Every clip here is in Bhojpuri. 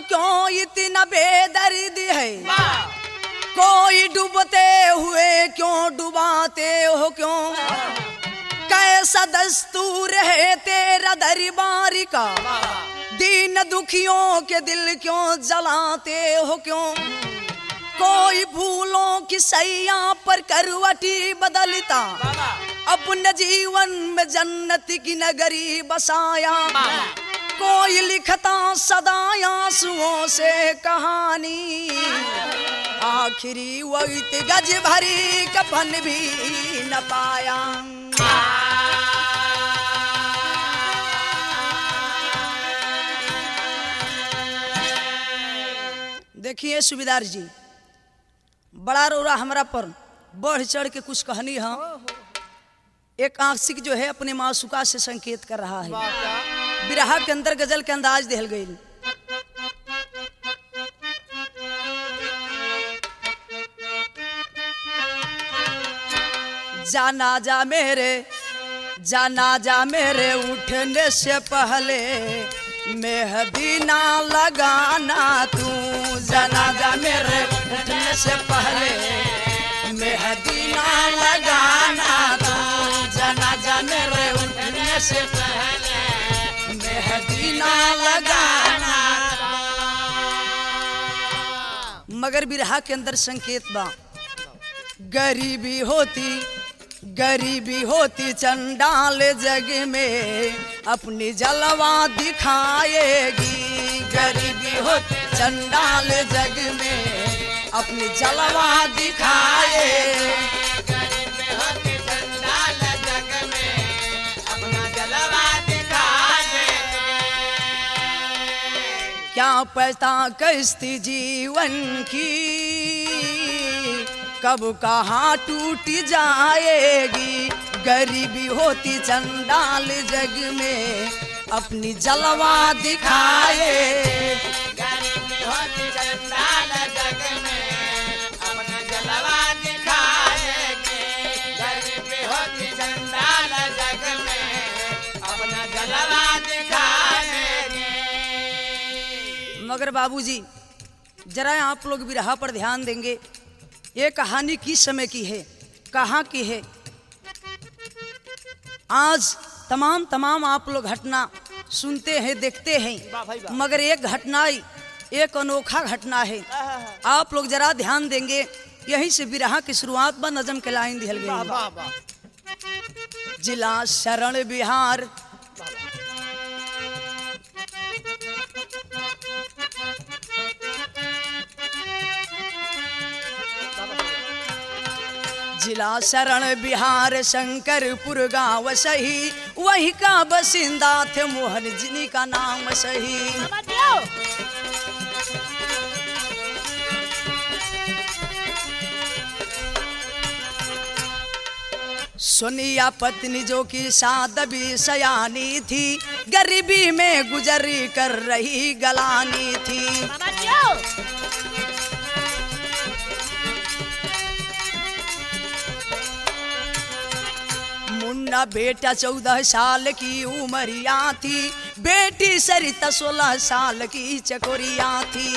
क्यों इतना बेदर्द है कोई डूबते हुए क्यों डुबाते हो क्यों कैसा दस्तूर है तेरा दरबार का दीन दुखियों के दिल क्यों जलाते हो क्यों कोई फूलों की सैया पर करवटी बदलता अपने जीवन में जन्नत की नगरी बसाया कोई लिखता सदा आंसुओं से कहानी आखिरी वक्त गज भरी कफन भी न पाया देखिए सुबेदार जी बड़ा रोरा हमरा पर बढ़ चढ़ के कुछ कहनी है एक आंशिक जो है अपने मासुका से संकेत कर रहा है बिरहा के अंदर गजल के अंदाज दिहल गई जाना जा मेरे जाना जा मेरे उठने से पहले मेहदी ना लगाना तू जाना जा मेरे उठने से पहले मेहदी ना लगाना तू जाना जा मेरे उठने से पहले मेहदी ना लगाना मगर बिरहा के अंदर संकेत बा गरीबी होती गरीबी होती चंडाल जग में अपनी जलवा दिखाएगी गरीबी होती चंडाल जग में अपनी जलवा दिखाए क्या पता कश्ती जीवन की कब कहाँ टूट जाएगी गरीबी होती चंडाल जग में अपनी जलवा दिखाए मगर बाबूजी जरा आप लोग बिरहा पर ध्यान देंगे ये कहानी किस समय की है कहाँ की है आज तमाम तमाम आप लोग घटना सुनते हैं देखते हैं मगर एक घटना एक अनोखा घटना है आप लोग जरा ध्यान देंगे यहीं से बिरहा की शुरुआत ब नजम के लाइन दिहल गई जिला शरण बिहार जिला शरण बिहार शंकरपुर गांव सही वही का बसिंदा थे मोहन जिनी का नाम सही सोनिया पत्नी जो की सादबी सयानी थी गरीबी में गुजरी कर रही गलानी थी मुन्ना बेटा चौदह साल की उमरिया थी बेटी सरिता सोलह साल की चकोरिया थी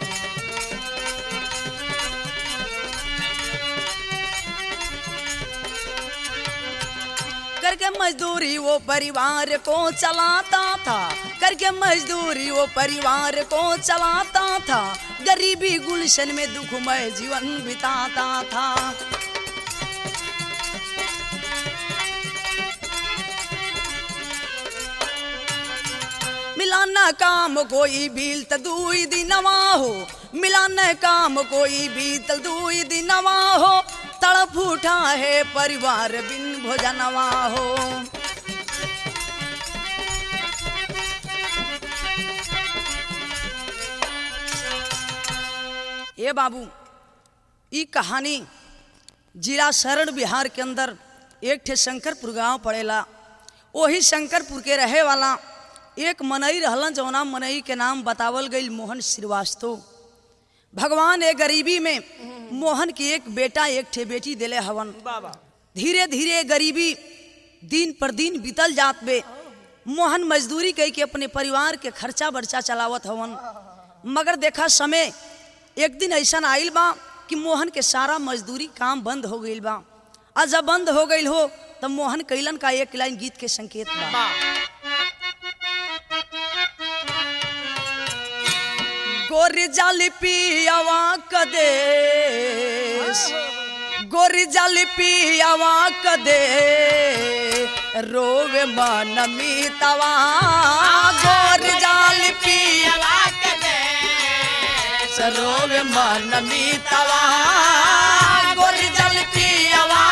करके मजदूरी वो परिवार को चलाता था करके मजदूरी वो परिवार को चलाता था गरीबी गुलशन में दुखमय जीवन बिताता था मिलाना काम कोई बील दुई दिनवा हो मिलाना काम कोई बीतल दुई दिनवा हो तड़प उठा है परिवार बिन भोजनवा हो ये बाबू ई कहानी जिला शरण बिहार के अंदर एक ठे शंकरपुर गांव पड़ेला वही शंकरपुर के रहे वाला एक मनई रहलन जौना मनई के नाम बतावल गई मोहन श्रीवास्तव भगवान एक गरीबी में मोहन की एक बेटा एक ठे बेटी दिले हवन धीरे धीरे गरीबी दिन पर दिन बीतल जात बे मोहन मजदूरी कई के अपने परिवार के खर्चा बर्चा चलावत हवन मगर देखा समय एक दिन ऐसा आइल बा कि मोहन के सारा मजदूरी काम बंद हो गईल बा आ जब बंद हो गईल हो तब मोहन कैलन का एक लाइन गीत के संकेत बा गोरी जाली पियावा कदेश गोरी जाली पियावा कदे रोवे मन मीतवा गोरी जाली पियावा रोवे मन मीतवा गोरी जाली पियावा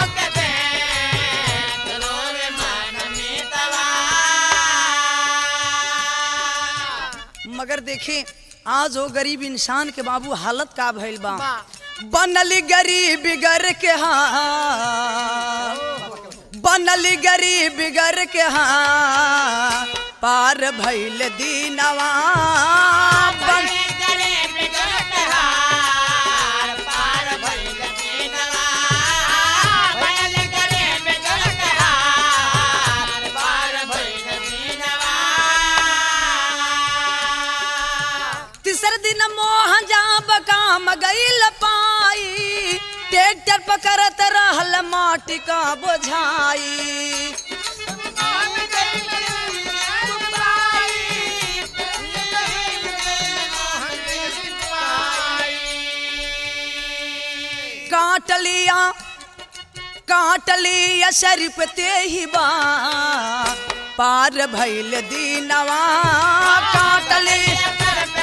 मगर देखे आज वो गरीब इंसान के बाबू हालत का भइल बा बनली गरीब गर के हाँ बनली गरीब गर के हाँ पार भइल दीनवा बन तीसर दिन मोहन जाब काम गईल पाई ट्रैक्टर पकड़त रहल माटी का बोझाई काट लिया काट लिया शरीफ ते ही बा पार भइल दीनवा काट लिया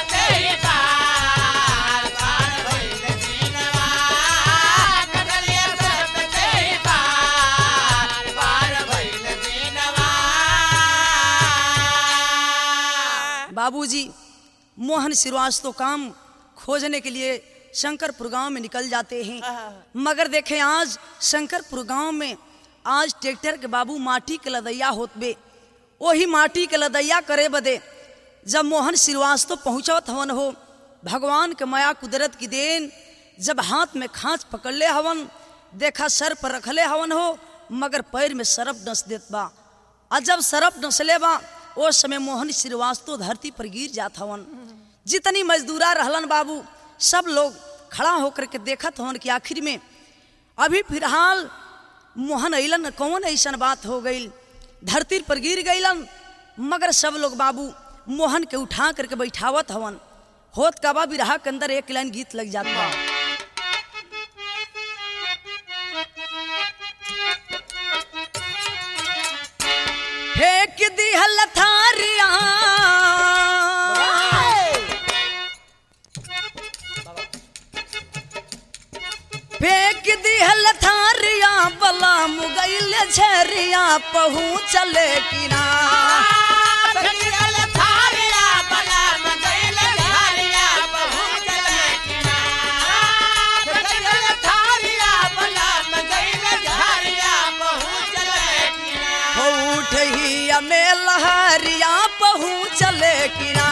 बाबूजी मोहन श्रीवास्तव काम खोजने के लिए शंकरपुर गांव में निकल जाते हैं मगर देखें आज शंकरपुर गांव में आज ट्रैक्टर के बाबू माटी के लदैया होत बे वही माटी के लदैया करे बदे जब मोहन श्रीवास्तव पहुंचत हवन हो भगवान के माया कुदरत की देन जब हाथ में खांच पकड़ले हवन देखा सर पर रखले हवन हो मगर पैर में सरफ डस देत बा और जब सरफ डसले बा ओ समय मोहन श्रीवास्तव धरती पर गिर जात हवन जितनी मजदूरा रहलन बाबू सब लोग खड़ा होकर के देखत हवन कि आखिर में अभी फिलहाल मोहन अइलन कौन ऐसन बात हो गई धरती पर गिर गईलन मगर सब लोग बाबू मोहन के उठा करके बैठावत हवन होत कबा बिरहा के अंदर एक लाइन गीत लग जाता फेंक दिहल थारिया फेंक दिहल थारिया बला मुगैल झरिया पहुँचले किना हो उठही में लहरिया पहुँचले किना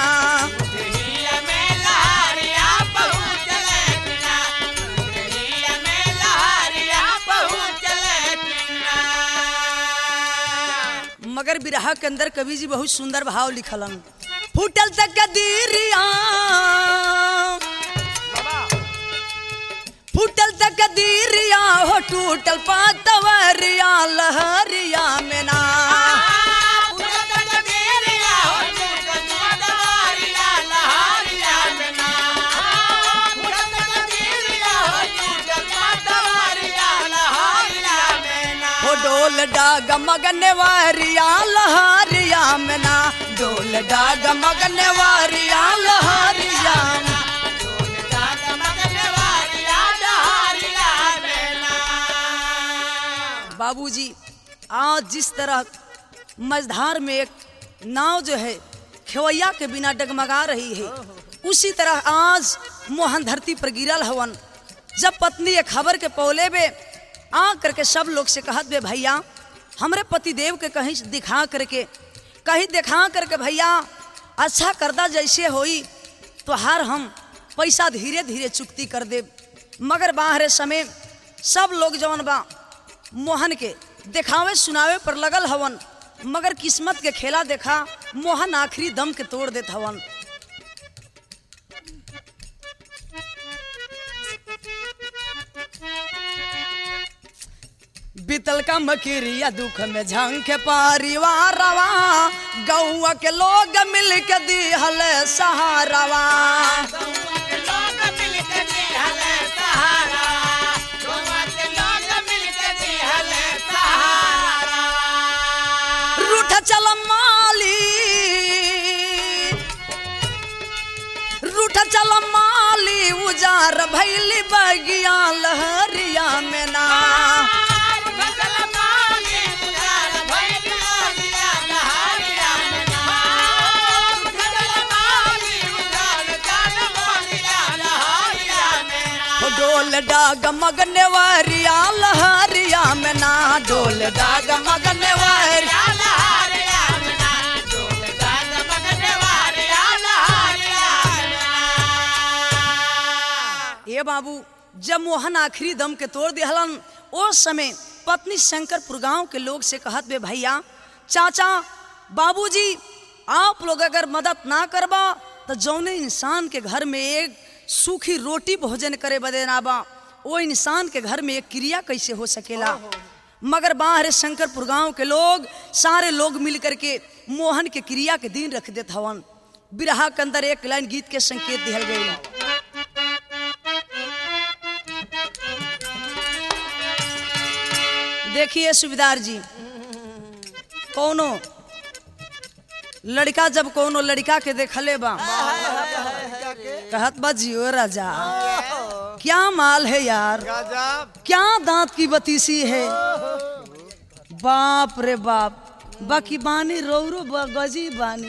मगर बिरहा के अंदर कवि जी बहुत सुंदर भाव लिखलन फूटल तक कदीरिया फूटल तक कदीरिया हो टूटल पातवरिया लहरिया में ना हो डोल डाग मगने वारिया लहरिया में ना डोल डाग मगने वारिया लहरिया में। बाबूजी आज जिस तरह मझधार में एक नाव जो है खेवैया के बिना डगमगा रही है उसी तरह आज मोहन धरती पर गिरल हवन जब पत्नी ये खबर के पौले बे आ करके सब लोग से कहत बे भैया हमरे पति देव के कहीं से दिखा करके कहीं दिखा करके भैया अच्छा करदा जैसे होई तो हर हम पैसा धीरे धीरे चुकती कर दे मगर बाहरे समय सब लोग जवन बा मोहन के दिखावे सुनावे पर लगल हवन मगर किस्मत के खेला देखा मोहन आखिरी दम के तोड़ देत हवन बीतल का मकीरिया दुख में झंख परिवारवा गौआ के लोग मिल के दिहल सहारवा रूठ चल माली रूठ चल माली उजार भैली बगिया लहरिया में ना हो डोल डाग मगने वारिया लहरिया में ना डोल डाग मगने वारिया ए बाबू जब मोहन आखिरी दम के तोड़ दिहलन उस समय पत्नी शंकरपुर गांव के लोग से कहत बे भैया चाचा बाबूजी आप लोग अगर मदद ना करबा तो जौने इंसान के घर में एक सूखी रोटी भोजन करे बदे ना बा वो इंसान के घर में एक क्रिया कैसे हो सकेला मगर बाहर शंकरपुर गांव के लोग सारे लोग मिल करके मोहन के क्रिया के दिन रख देत हवन बिरहा के अंदर एक लाइन गीत के संकेत दिहल गई देखिए सुबेदार जी कौनो लड़का जब कौनो लड़का के देखले बा कहत बा जियो राजा क्या माल है यार क्या दांत की बतीसी है बाप रे बाप बाकी बानी रौरो ब- गजी बानी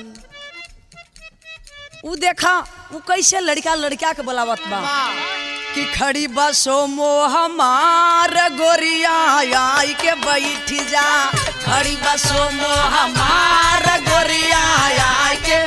उ देखा उ कैसे लड़का लड़का के बुलावत बा कि खड़ी बसो मोह मार गोरिया आई के बैठ जा खड़ी बसो मोह मार गोरिया आई के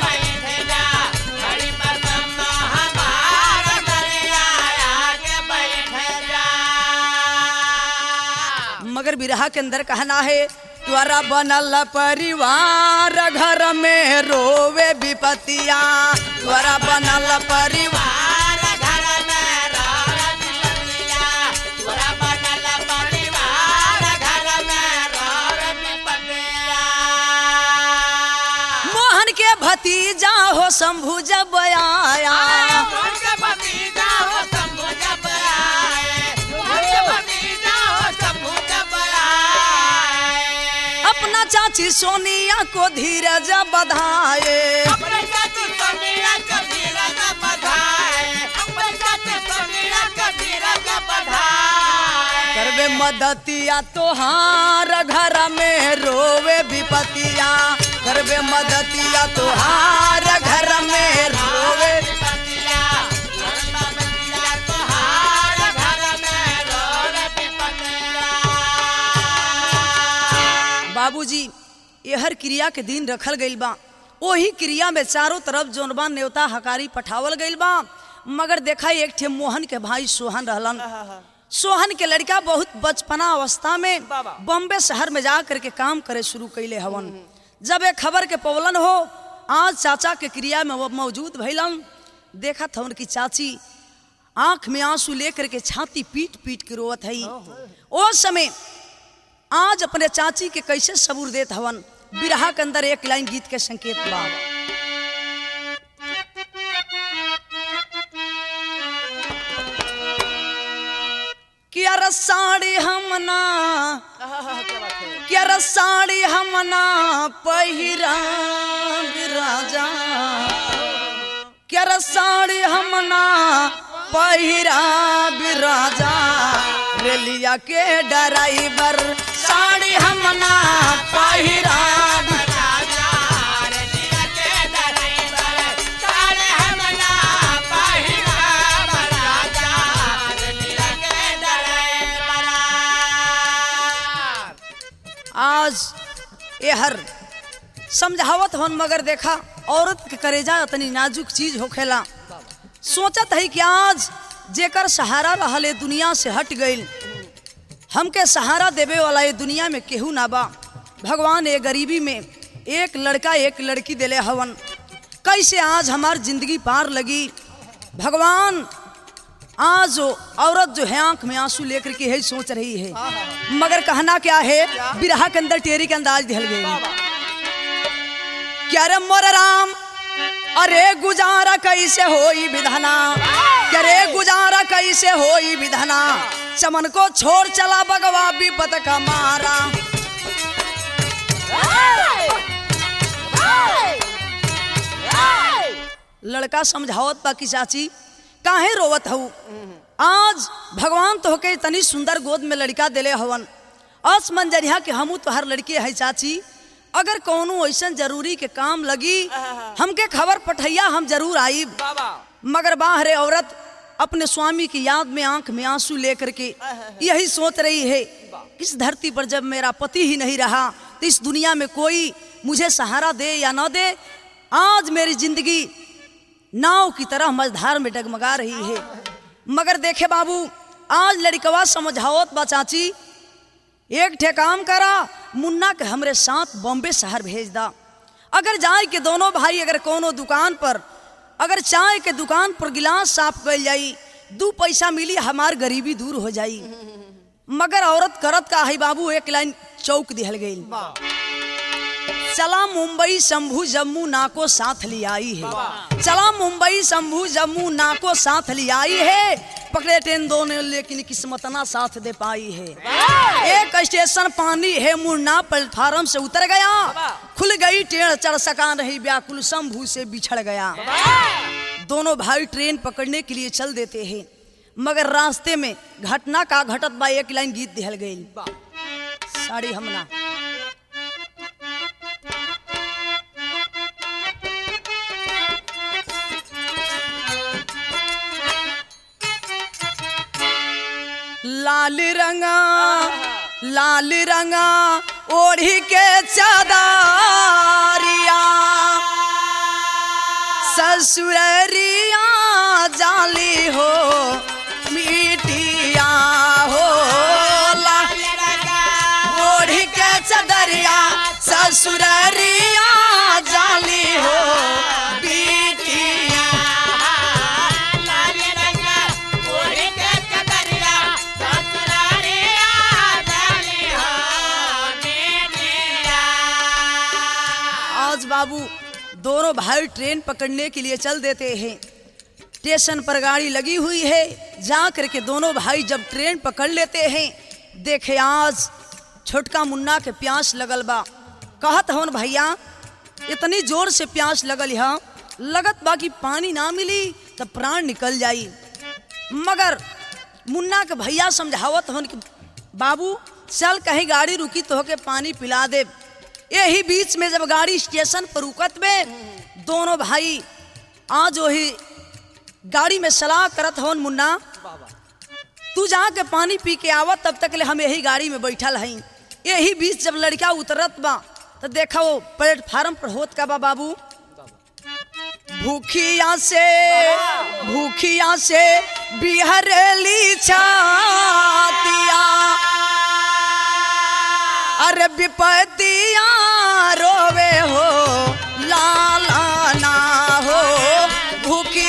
मगर बिरहा के अंदर कहना है त्वरा बनल परिवार घर में रोवे विपतिया त्वरा बनल परिवार मोहन के भतीजा हो शंभु जब आया अपना चाची सोनिया को धीरज बधाए करवे मदतिया तोहार घर में रोवे विपतिया करवे मदतिया तोहार घर में रोवे बाबूजी यहर क्रिया के दिन रखल गइल बा ओही क्रिया में चारों तरफ जोन बा न्योता हकारी पठावल गइल बा मगर देखा एक ठे मोहन के भाई सोहन रहलन सोहन के लड़का बहुत बचपना अवस्था में बाबा। बॉम्बे शहर में जा करके काम करे शुरू कैले हवन जब एक खबर के पवलन हो आज चाचा के क्रिया में वो मौजूद भैलन देखा था उनकी चाची आंख में आंसू लेकर के छाती पीट पीट के रोवत है ओ समय आज अपने चाची के कैसे सबूर देत हवन बिरहा के अंदर एक लाइन गीत के संकेत बा कि अरे साड़ी हमना कि अरे साड़ी हमना पहिरा राजा कि अरे साड़ी हमना पहिरा राजा रेलिया के ड्राइवर साड़ी हमना पहिरा आज ये हर समझावत हन मगर देखा औरत के करेजा इतनी नाजुक चीज होखेला सोचत है कि आज जेकर सहारा रहले दुनिया से हट गईल हमके सहारा देवे वाला ये दुनिया में केहू ना बा भगवान ये गरीबी में एक लड़का एक लड़की देले हवन कैसे आज हमार जिंदगी पार लगी भगवान आज वो औरत जो है आंख में आंसू लेकर के यही सोच रही है मगर कहना क्या है बिरहा के अंदर टेरी के अंदाज दिहल गई क्या रे मोर राम अरे गुजारा कैसे होई विधाना क्या रे गुजारा कैसे होई विधाना चमन को छोड़ चला भगवा विपत का मारा लड़का समझावत बा कि चाची काहे रोवत हऊ आज भगवान तो के तनी सुंदर गोद में लड़का दिले हवन अस मंजरिया के हमू तोहर लड़के है चाची अगर कौनो ऐसा जरूरी के काम लगी हमके खबर पठैया हम जरूर आईब मगर बाहरे औरत अपने स्वामी की याद में आंख में आंसू लेकर के यही सोच रही है इस धरती पर जब मेरा पति ही नहीं रहा तो इस दुनिया में कोई मुझे सहारा दे या न दे आज मेरी जिंदगी नाव की तरह मझधार में डगमगा रही है मगर देखे बाबू आज लड़कवा समझावत बा चाची एक ठे काम करा मुन्ना के हमरे साथ बॉम्बे शहर भेज दा अगर जाए के दोनों भाई अगर कोनो दुकान पर अगर चाय के दुकान पर गिलास साफ कर जाई दू पैसा मिली हमार गरीबी दूर हो जाई मगर औरत करत का है बाबू एक लाइन चौक दिहल गई चला मुंबई शंभू जम्मू नाको साथ ले आई है चला मुंबई शंभू जम्मू नाको साथ ले आई है पकड़े ट्रेन दो ने लेकिन किस्मत ना साथ दे पाई है एक स्टेशन पानी है मुन्ना प्लेटफार्म से उतर गया खुल गई ट्रेन चढ़ सका नहीं व्याकुल शंभू से बिछड़ गया दोनों भाई ट्रेन पकड़ने के लिए चल देते हैं मगर रास्ते में घटना का घटत बा एक लाइन गीत दिहल गई साड़ी हमना लाल रंगा लाल रंगा ओढ़ी के चादरिया ससुररिया जाली हो मिटिया हो लाल रंगा ओढ़ी के चादरिया ससुररिया जाली हो बिटिया आज बाबू दोनों भाई ट्रेन पकड़ने के लिए चल देते हैं स्टेशन पर गाड़ी लगी हुई है जा करके दोनों भाई जब ट्रेन पकड़ लेते हैं देखे आज छोटका मुन्ना के प्यास लगल बा कहत हवन भैया इतनी जोर से प्यास लगल है लगत बा कि पानी ना मिली तो प्राण निकल जाई मगर मुन्ना के भैया समझावत हवन कि बाबू चल कहीं गाड़ी रुकी तो के पानी पिला दे यही बीच में जब गाड़ी स्टेशन पर रुकत में दोनों भाई आज वही गाड़ी में सलाह करत हवन मुन्ना तू जाके पानी पी के आवत तब तक ले हम यही गाड़ी में बैठल हई यही बीच जब लड़का उतरत बा तो देखा वो प्लेटफार्म पर होत का बा बाबू भूखिया से भूखिया से बिहरेली छातिया अरे विपतिया रोवे हो लाला ना हो भूखी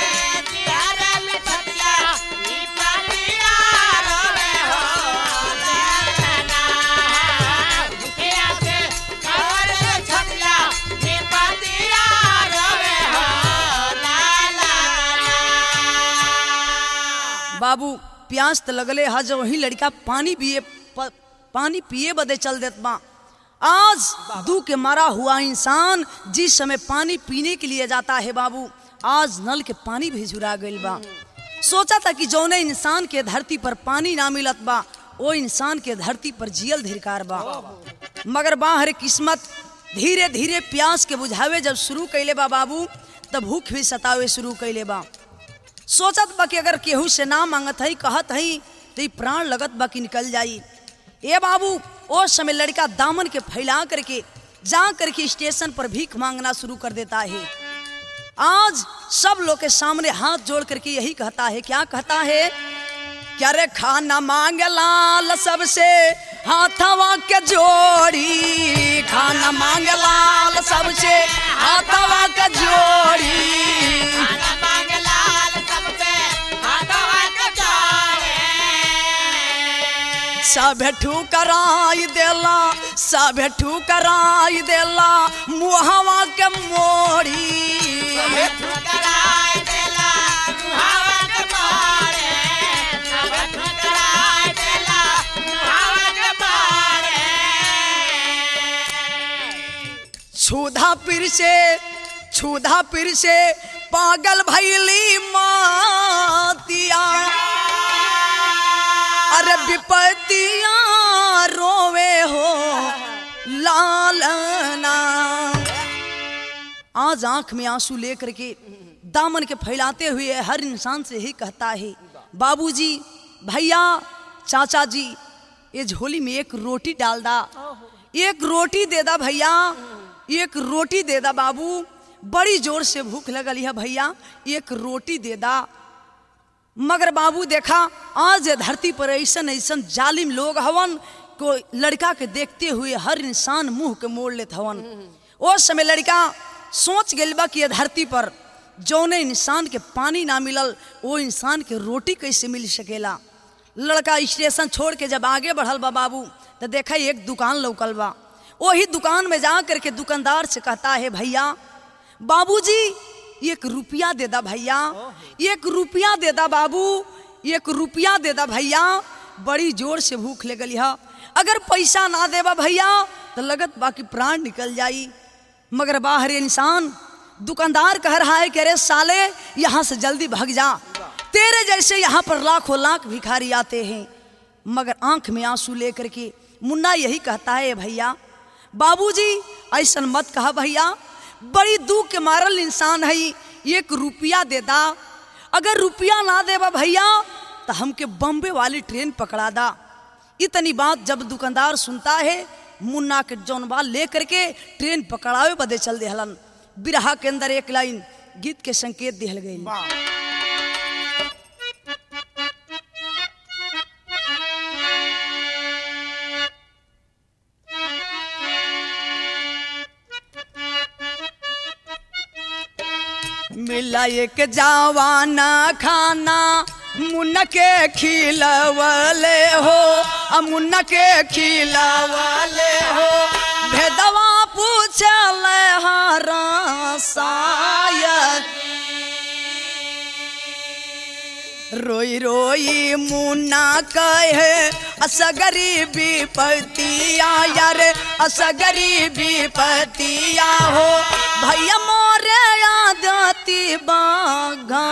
बाबू प्यास तो लगले हा जो वही लड़का पानी पिए प, पानी पिए बदे चल देत बा आज दू के मारा हुआ इंसान जिस समय पानी पीने के लिए जाता है बाबू आज नल के पानी भी झुरा गइल बा सोचा था कि जौने इंसान के धरती पर पानी ना मिलत बा वो इंसान के धरती पर जियल धिरकार बा मगर बाहर किस्मत धीरे धीरे प्यास के बुझावे जब शुरू कैले बा बाबू तब भूख भी सतावे शुरू कैले बा सोचत बा कि अगर केहू से ना मांगत हई कहत हई तो ई प्राण लगत बा कि निकल जाई ए बाबू ओ समय लड़का दामन के फैला करके जा करके स्टेशन पर भीख मांगना शुरू कर देता है आज सब लोग के सामने हाथ जोड़ करके यही कहता है क्या कहता है क्या रे खाना मांगे लाल सबसे हाथवा के जोड़ी खाना मांगे लाल सबसे हाथवा के जोड़ी सब ठुकराई देला सब ठुकराई देला मुहवा के मोड़ी छुधा पीर से छुधा पीर से पागल भैली मातिया अरे विपतिया रोवे हो लालना आज आंख में आंसू लेकर के दामन के फैलाते हुए हर इंसान से ही कहता है बाबूजी भैया चाचा जी ये झोली में एक रोटी डाल दा एक रोटी दे दा भैया एक रोटी दे दा बाबू बड़ी जोर से भूख लगल है भैया एक रोटी दे दा मगर बाबू देखा आज ये धरती पर ऐसन ऐसन जालिम लोग हवन को लड़का के देखते हुए हर इंसान मुंह के मोड़ लेत हवन ओ समय लड़का सोच गइल बा कि ये धरती पर जौने इंसान के पानी ना मिलल वो इंसान के रोटी कैसे मिल सकेला लड़का स्टेशन छोड़ के जब आगे बढ़ल बा बाबू तो देखा एक दुकान लौकल बा वही दुकान में जा करके दुकानदार से कहता है भैया बाबूजी एक रुपया दे दा भैया एक रुपया दे दा बाबू एक रुपया दे दा भैया बड़ी जोर से भूख लगल है अगर पैसा ना देबा भैया तो लगत बाकी प्राण निकल जाई मगर बाहर इंसान दुकानदार कह रहा है कि अरे साले यहाँ से जल्दी भाग जा तेरे जैसे यहाँ पर लाखों लाख भिखारी आते हैं मगर आंख में आंसू लेकर के मुन्ना यही कहता है भैया बाबूजी ऐसा मत कहा भैया बड़ी दुख के मारल इंसान है एक रुपया दे दा अगर रुपया ना देबा भैया तो हमके बम्बे वाली ट्रेन पकड़ा दा इतनी बात जब दुकानदार सुनता है मुन्ना के जौनबा लेकर के ट्रेन पकड़ावे बदे चल देहलन बिरहा के अंदर एक लाइन गीत के संकेत दिहल गई मिला एक जवाना खाना मुन्ना के खिलवले हो आ मुन्ना के खिलवले हो भेदवा पूछल हरा शायद रोई रोई मुन्ना कहे असगरी विपतिया यार असगरी विपतिया हो भैया मोरे आदती बागा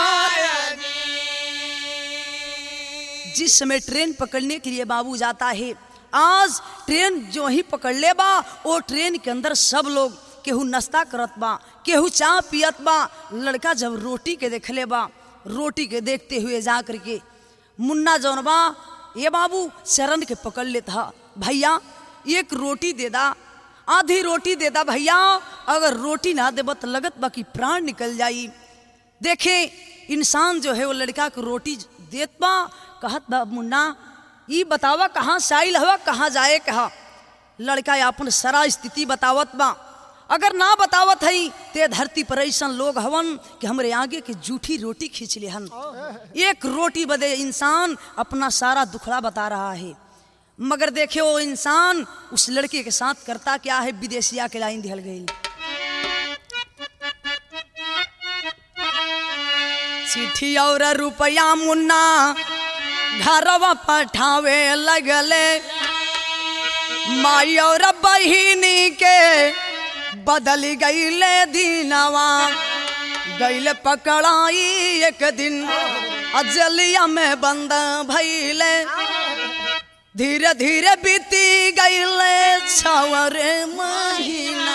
जिस समय ट्रेन पकड़ने के लिए बाबू जाता है आज ट्रेन जो ही पकड़ ले बा वो ट्रेन के अंदर सब लोग केहू नाश्ता करत बा केहू चाय पियत बा लड़का जब रोटी के देख ले बा रोटी के देखते हुए जा करके मुन्ना जौन बा ये बाबू शरण के पकड़ लेता भैया एक रोटी दे दा आधी रोटी दे दा भैया अगर रोटी ना देबा तो लगत बा कि प्राण निकल जाई देखे इंसान जो है वो लड़का को रोटी देत बा कहत बा मुन्ना ई बतावा कहाँ से आइल हवा कहाँ जाए कहा लड़का अपन सारा स्थिति बतावत बा अगर ना बतावत हई ते धरती पर ऐसन लोग हवन कि हमरे आगे के जूठी रोटी खींच ले हन एक रोटी बदे इंसान अपना सारा दुखड़ा बता रहा है मगर देखे वो इंसान उस लड़के के साथ करता क्या है विदेशिया के लाइन दिहल गई चिट्ठी और रुपया मुन्ना घरवा पठावे लगले माई और बहिनी के बदल गईले दीनवा गईले पकड़ाई एक दिन अजलिया में बंद भैले धीरे धीरे बीती गईले छवर महीना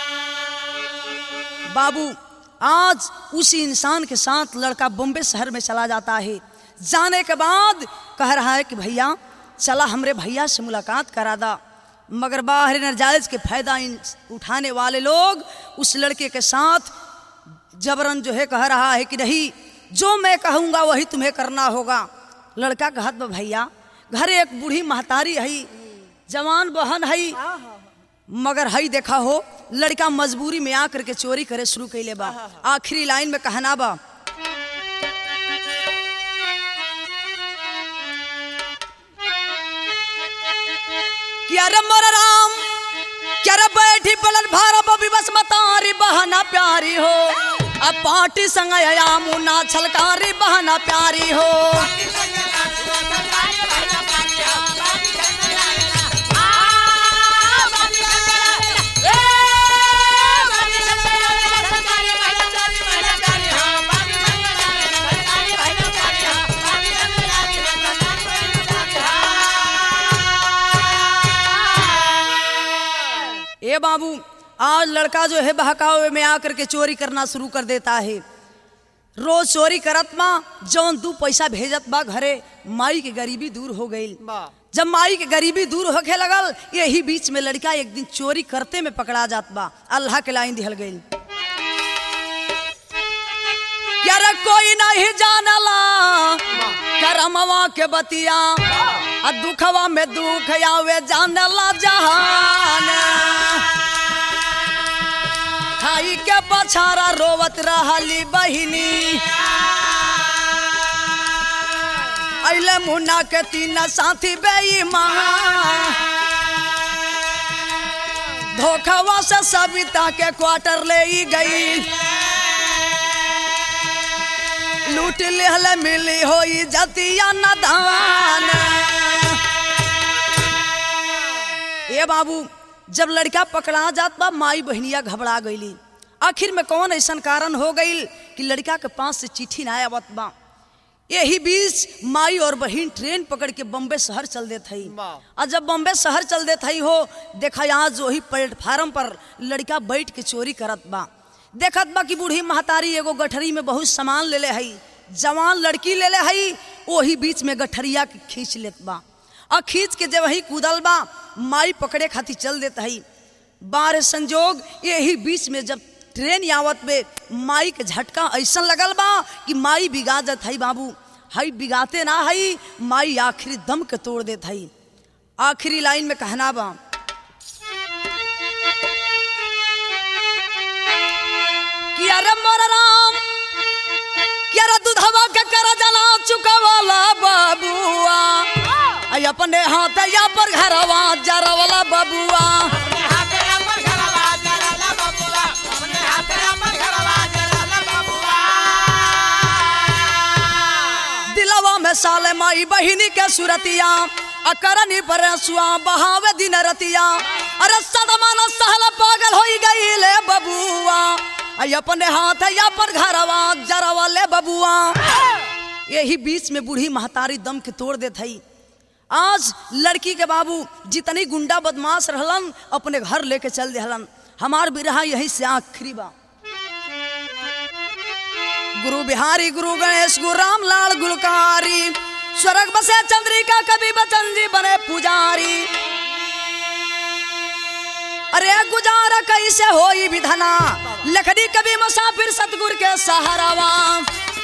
बाबू आज उसी इंसान के साथ लड़का बॉम्बे शहर में चला जाता है जाने के बाद कह रहा है कि भैया चला हमरे भैया से मुलाकात करा दा मगर बाहर नजायज के फायदा उठाने वाले लोग उस लड़के के साथ जबरन जो है कह रहा है कि नहीं जो मैं कहूँगा वही तुम्हें करना होगा लड़का कहत बा भैया घर एक बूढ़ी महतारी है जवान बहन है मगर हई देखा हो लड़का मजबूरी में आकर के चोरी करे शुरू कैले बा आखिरी लाइन में कहना बा क्या रे मोर राम क्या रे बैठी पलट भार बबी बस मतारी बहना प्यारी हो अब पार्टी संग आया मुन्ना छलकारी बहना प्यारी हो ए बाबू आज लड़का जो है बहकावे में आकर के चोरी करना शुरू कर देता है रोज चोरी करत माँ जौन दू पैसा भेजत बा घरे माई के गरीबी दूर हो गई जब माई के गरीबी दूर होखे लगल यही बीच में लड़का एक दिन चोरी करते में पकड़ा जात बा अल्लाह के लाइन दिहल गई क्या रे कोई नहीं जानला करमवा के बतिया आ दुखवा में दुख आवे जानला जहान खाई के पछारा रोवत रहली बहिनी अइले मुन्ना के तीन साथी बेईमान धोखवा से सविता के क्वार्टर ले ई गई लूट लेहल मिली होई जतिया नदान ए बाबू जब लड़का पकड़ा जात बा माई बहनिया घबरा गईली आखिर में कौन ऐसा कारण हो गई कि लड़का के पास से चिट्ठी ना आवत बा यही बीच माई और बहन ट्रेन पकड़ के बम्बे शहर चल देत हई और जब बम्बे शहर चल देत हई हो देखा यहाँ जो ही प्लेटफार्म पर लड़का बैठ के चोरी करत बा देखत बा कि बूढ़ी महतारी एगो गठरी में बहुत सामान ले ले हई जवान लड़की ले ले हई वही बीच में गठरिया के खींच लेत बा और खींच के जब वही कूदल बा माई पकड़े खातिर चल देत हई बार संजोग यही बीच में जब ट्रेन आवत में माई के झटका ऐसा लगल बा कि माई बिगा जात हई बाबू हई बिगाते ना हई माई आखिरी दम के तोड़ देत हई आखिरी लाइन में कहना बा कि अरे मोर राम कि अरे दूधवा के कर जना चुकवाला बाबुआ आई अपने हाथ या पर घरवा जरवाला बाबुआ दिलवा में साले माई बहिनी के सुरतिया अकरनी पर सुआ बहावे दिन रतिया अरे सदमान सहल पागल होई गई ले बबुआ आई अपने हाथ या पर घरवा जरवा ले बबुआ यही बीच में बूढ़ी महतारी दम के तोड़ देत हई आज लड़की के बाबू जितनी गुंडा बदमाश रहलन अपने घर लेके चल देहलन हमार बिरहा यही से आखिरी बा गुरु बिहारी गुरु गणेश गुरु राम लाल गुलकारी स्वर्ग बसे चंद्रिका कवि बचन जी बने पुजारी अरे गुजारा कैसे होई विधना लखड़ी कभी मुसाफिर सतगुर के सहारावा